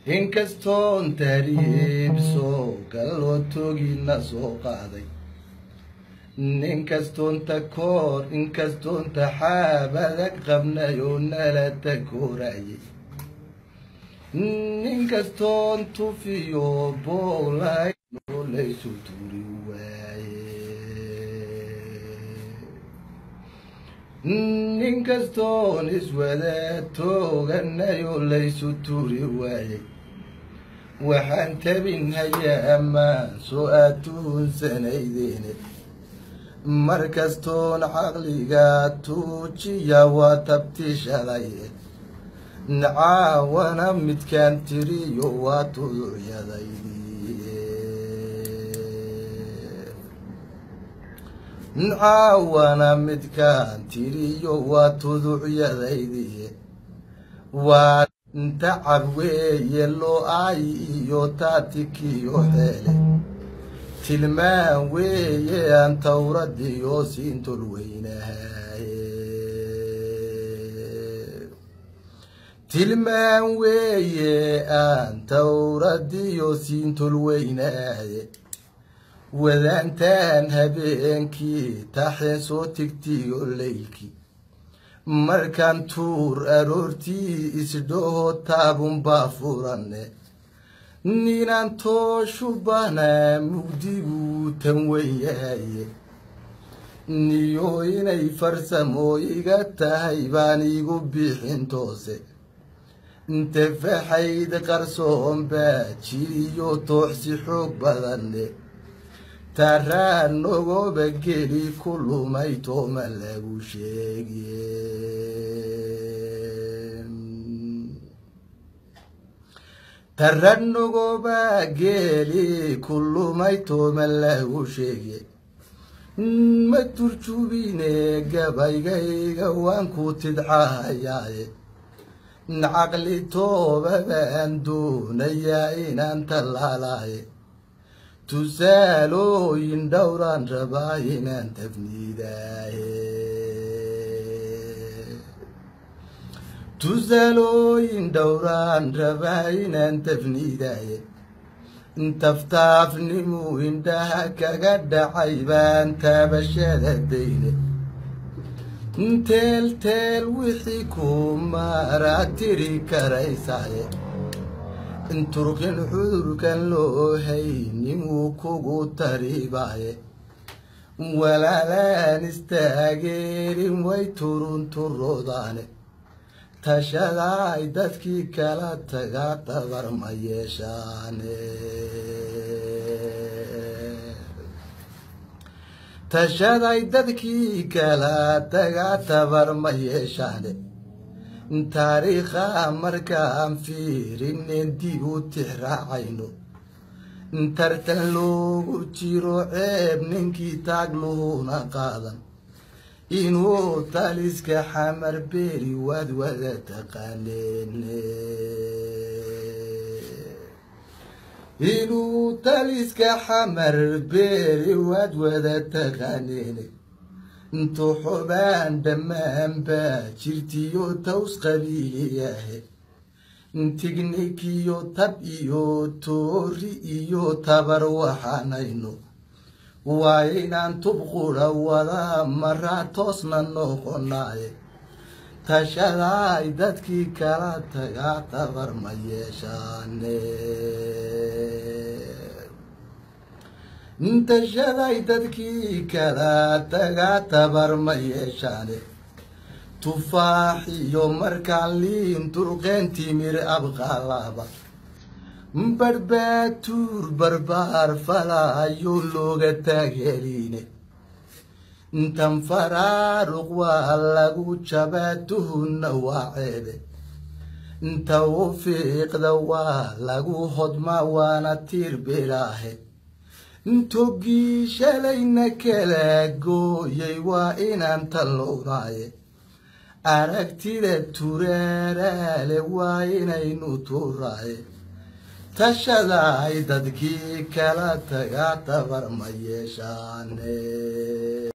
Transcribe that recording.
inkastoon tahriibso galloo togiina soo qaaday ninkastoon takoor inkastoon taxaabadag qabnay oo nala takoorayay ninkastoon tufiyo boolay oo laysu turi waaye ninkastoon iswada tooganay oo laysu turi waayey waxaan tabin hayaa ammaan soo aad tuhunsanaydeene mar kastoon caqliga tuujiya waa tabti shalay caawana midkaan tiriyo waa tuducyadaydi caawana midkaan tiriyo waa tuducyadaydi waa tacab weeye loo ay iyo taatikiyo xeele tilmaan weeye aan tawradiyo siintol weynahaye tilmaan weeye aan tawradiyo siintol weynaaye wadaantaan habeenkii taxeen soo tigtiyo leylkii markaan tuur aroortii isdhoho taabunbaa furane ninaan tooshu banaa mugdiguu tan weynyahaye niyo inay farsamo iga tahay baan igu bixin toose tafaxayd qarsoon baa jiriyo tooxsi xoog badane taraan nogoba geli ku lumay tooma lagu sheege taraan nogoba geli ku lumay tooma lagu sheege ma turjubine gabaygayga waan ku tidcahayaaye caqli toobabaan doonayaa inaan tallaalaaye tusaalooyin dhowraan rabaa inaan tafniidaaye tusaalooyin dhowraan rabaa inaan tafniidaaye taftaafnimuu indhaha kaga dhacay baan taabashada dayne teel teel wixii ku maraa tiri karaysaaye turkin cudurkan loo haynin wuu kugu taribaaye walaalaan istaageerin way turun turoodaane tashadaay dadkii kala tagaa tabar ma yeeshaane tashaday dadkii kala tagaa tabar ma yeeshaane taariikha markaan fiirinen dib u tixraacayno tartan loogu jiro ceeb ninkii taagluhuna qaadan inuu taliska xamar beeri waad wada taqaaneen inuu taliska xamar beeri waad wada taqaaneen intuxubaan dhammaan baa jirtiyo taws qabiiliyahe tignikiyo tab iyo toori iyo tabar waxaanayno waa inaan tubqudha wada maraa toosna noqonaaye tashadaay dadkii kala tagaa tabar ma yeeshaane tashaday dadkii kala tagaa tabar ma yeeshaane tufaax iyo markaan liin dulqeen timir abqaalaaba barbaatuur barbaar falaayo looga taageeriine intan faraaruq waa lagu jabaa tuhunna waa ceebe inta u fiiqda waa lagu hodmaa waana tiir bilaahe intogii shalayna kala gooyay waa inaan tallownaaye aragtida turaaraale waa inaynu turaaye tashadaay dadkii kala tagaa tabar ma yeeshaane